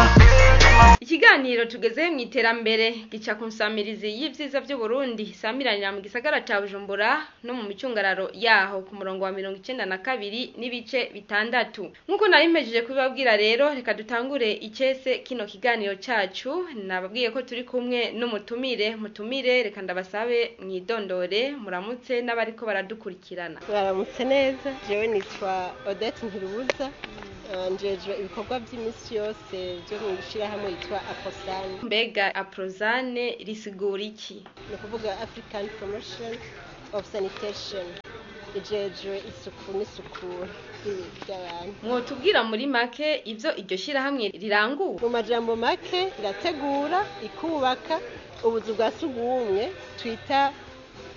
ikiganiro tugezeho mu iterambere gica ku nsamirizi y'ivyiza vy'uburundi isamiranira mu gisagara ca bujumbura no mu micungararo yaho ku murongo wa mirongo icenda na kabiri n'ibice bitandatu nk'uko nari mpejeje kubibabwira rero reka dutangure icese kino kiganiro cacu nababwiye ko turi kumwe n'umutumire mutumire reka ndabasabe mwidondore muramutse n'abariko baradukurikirana baramutse neza jewe nitwa odette ntirubuza eh, njejwe ibikorwa by'iminsi yose byo mu ishyirahamwe yitwa aposani mbega aprozane risigura iki ni ukuvuga african promotion of sanitation ijejwe isuku n'isukura ry'ibi- ry'abantu mwotubwira muri make ivyo iryo shirahamwe rirangura mu majambo make irategura ikubaka ubuzu bwa sugumwe twita